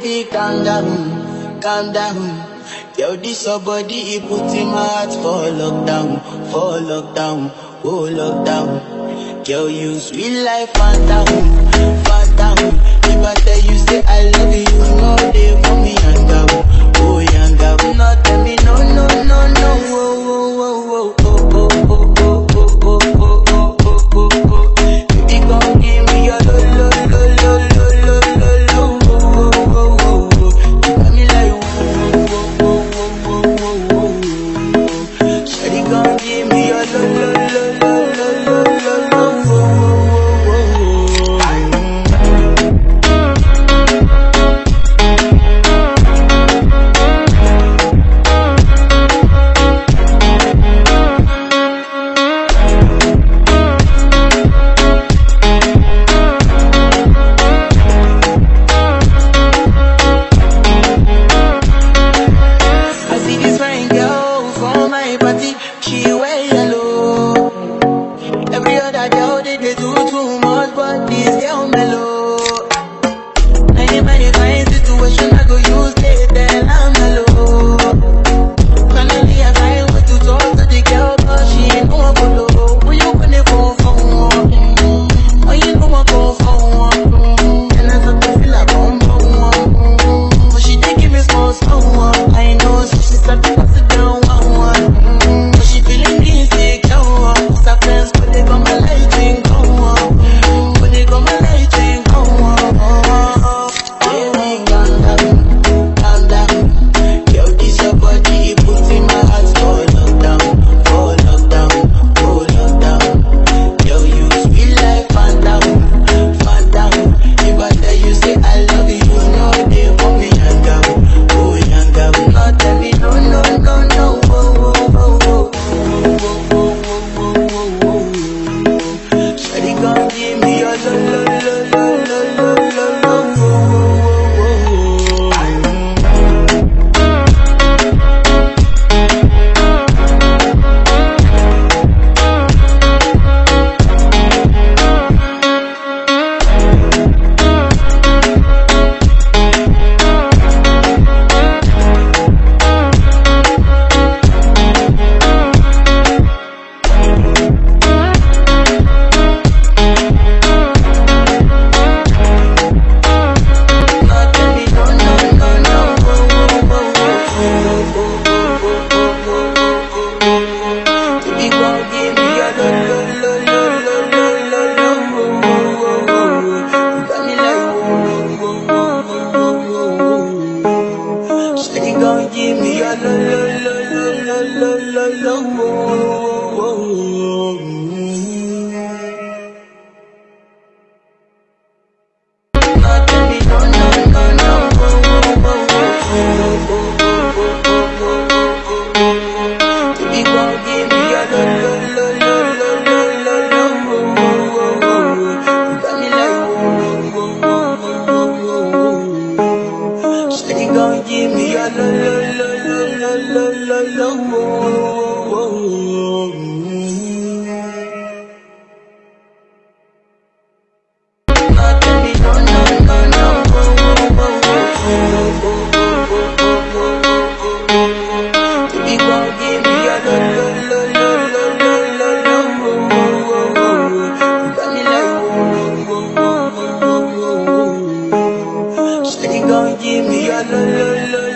baby, calm down, calm down. Yo, this your body, it put in my heart for lockdown, for lockdown, oh lockdown. Yo, you sweet life, phantom, phantom. If I tell you say I love you, you know they for me yanga, oh yanga. No tell me no, no, no, no, oh, oh, oh, oh, oh, oh, oh, oh, oh, oh, oh, oh, oh, oh. Baby, come give me your lo, lo, lo, lo, lo, lo, lo, lo, oh, oh, oh, oh, oh. You got me like, oh, oh, oh, oh, oh, oh, oh, oh. Shawty, come give me your lo, lo, lo, lo, lo, lo, lo, lo, oh, oh, oh, oh, oh. I see this fine girl from my party, she wear yellow. Every other girl they, they do too much, but this girl mellow. Now in my fine situation, I go use they tell I'm mellow. Finally I find way to talk to the girl, but she ain't no one follow. When you gonna go for one? Mm, When you know I go for one? Mm, And I start to feel like bum bum one. Mm, But she dey give me small small one. I know so she start to pass it down one one. Mm, But she feeling insecure. Cause her friends but they got my light ring go on. But they got my light ring go on. Baby, calm down, calm down. Yo, this your body, it puts in my heart for lockdown, for lockdown, for lockdown. Yo, you sweet like phantom, phantom. If I tell you say I love you, you know they want me yanga, oh yanga. No tell me no, no, no, no, oh, oh, oh, oh, oh, oh, oh, oh, oh, oh, oh. Shawty gon' give me your lo, lo, lo, lo, lo, lo, lo, lo, oh, oh, oh, oh, oh. Give me a lo lo lo lo lo lo lo lo Give me a lo lo lo lo lo lo lo lo Give me a lo lo lo